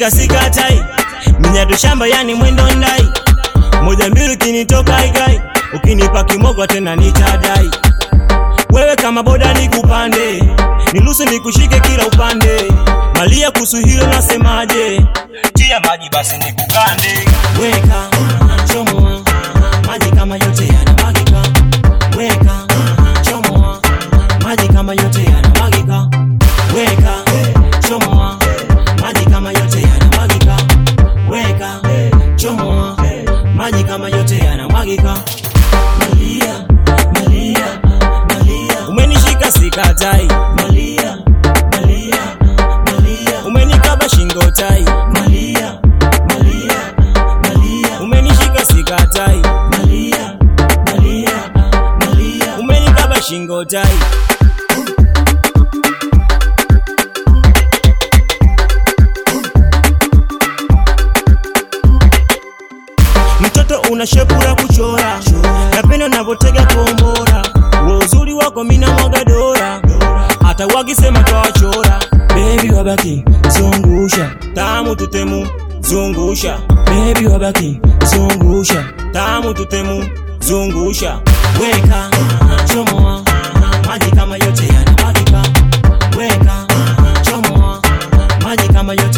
umenishika sikatai, minyado shamba yani mwendo ndai, moja mbili ukinitoka igai, ukinipa kimogwa tena nitadai. Wewe kama boda nikupande, niruhusu nikushike kila upande, malia kuhusu hilo nasemaje? Tia maji basi nikukande, weka chomoa maji kama yote yanamwagika, weka chomoa maji kama yote yanamwagika, weka chomoa maji kama yote yanamwagika, weka chomoa maji kama yote yanamwagika. Malia, malia, malia, umenishika sikatai, malia, malia, malia, umenikaba shingo tai, malia, malia, malia, umenishika sikatai, malia, malia, malia, umenikaba shingo tai. Mtoto una shepu la kuchora, napenda unavyotega kombora, wa uzuri wako mina mwaga dora, hata wakisema twawachora. Baby wabaki zungusha, tamu tutemu zungusha, baby wabaki zungusha, tamu tutemu zungusha, weka chomoa maji kama yote yanamwagika, weka chomoa maji kama yote